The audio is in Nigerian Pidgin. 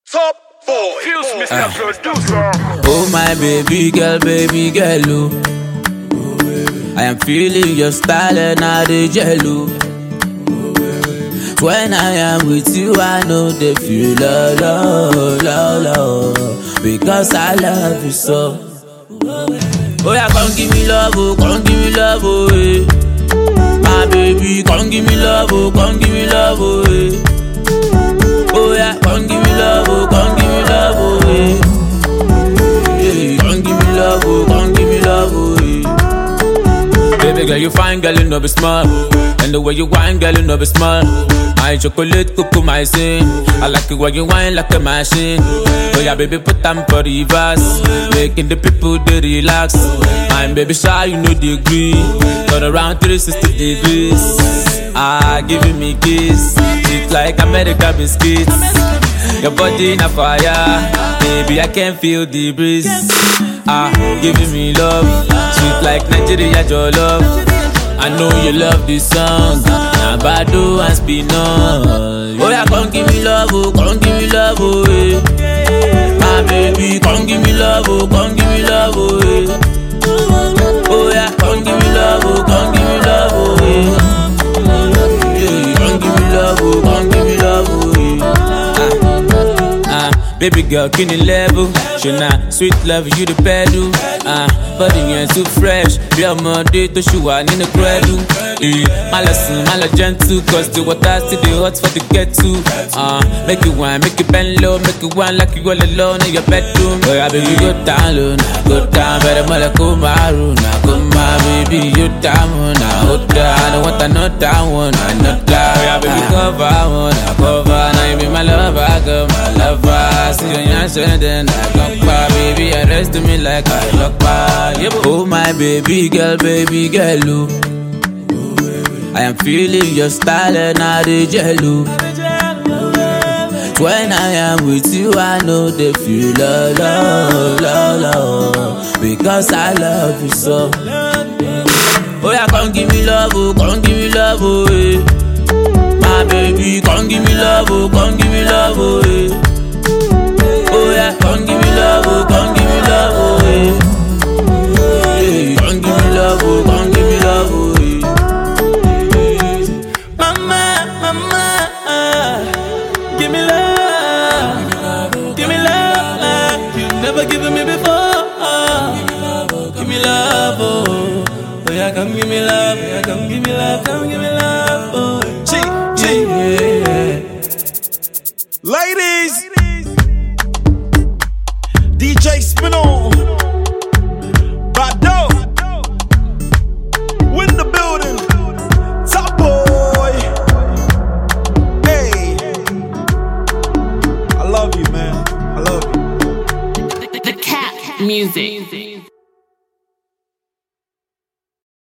Top boy. Fuse Mr. Producer. Oh my baby girl, baby girl, oh. I am feeling your style and I dey jello. When I am with you, I know they feel love, love, love, love, because I love you so. Oh yeah, come give me love, oh, come give me love, oh, eh. My baby, come give me love, oh, come give me love, oh, eh. Oh yeah, come give me love, oh, come give me love, oh, eh. Yeah, come give me love, oh, come give me love, oh, yeah. Baby girl, you fine, girl, you know be smart. And the way you whine, girl, you know be smart. My chocolate, cuckoo, my sin. I like it when you whine like a machine. Oh yeah, baby, put them for the reverse. Making the people they relax. I'm baby shy, you know the degree. Turn around 360 degrees. Ah, giving me kiss. It's like America biscuits. Your body in a fire, baby. I can feel the breeze. Ah, giving me love, sweet like Nigeria, your love. I know you love this song. Now Bado and Spinall. Oh yeah, come give me love, oh, come give me love, oh, eh. My baby, come give me love, oh, come give me love, oh, eh. Oh yeah, come give me love, oh, come give me love, oh, eh. Yeah, come give me love, oh, come give me love, oh, eh. Ah, ah, baby girl, can you level? Shona, sweet love, you the pedal. Ah, body yẹn too fresh. Bí ọmọdé tó ṣì wà nínú credu. Eh, má lọ sùn, má lọ gentle, cause the water still dey hot for the get to. Ah, make it wine, make it bend low, make it wine like you all alone in your bedroom. Oya baby go down low, na go down, bẹ̀rẹ̀ mọ́lẹ̀ kó máa rò, na kó máa baby you down, na ó dá, I don't want another one, another. Oya baby cover one, na cover, na you be my lover, girl, my lover. See your yan ṣẹ́ndẹ̀, na gbọ́npa, baby arrest me like I lọ́pa. Oh my baby girl, baby girl, oh. I am feeling your style and I dey jello. When I am with you, I know they feel love, love, love, love, because I love you so. Oh yeah, come give me love, oh, come give me love, oh, eh. My baby, come give me love, oh, come give me love, oh, eh. Oh yeah, come give me love, oh, come give me love, oh, eh. Yeah, come give me love, oh, come give me love, oh, eh. Mama, mama, give me love, give me love, you never given me before. Give me love, oh, oh yeah, come give me love, oh yeah, come give me love, come give me love, oh, G, G, yeah. Ladies. DJ Spinall. Bado. Win the building. Top boy. Hey. I love you, man. I love you. The cat music.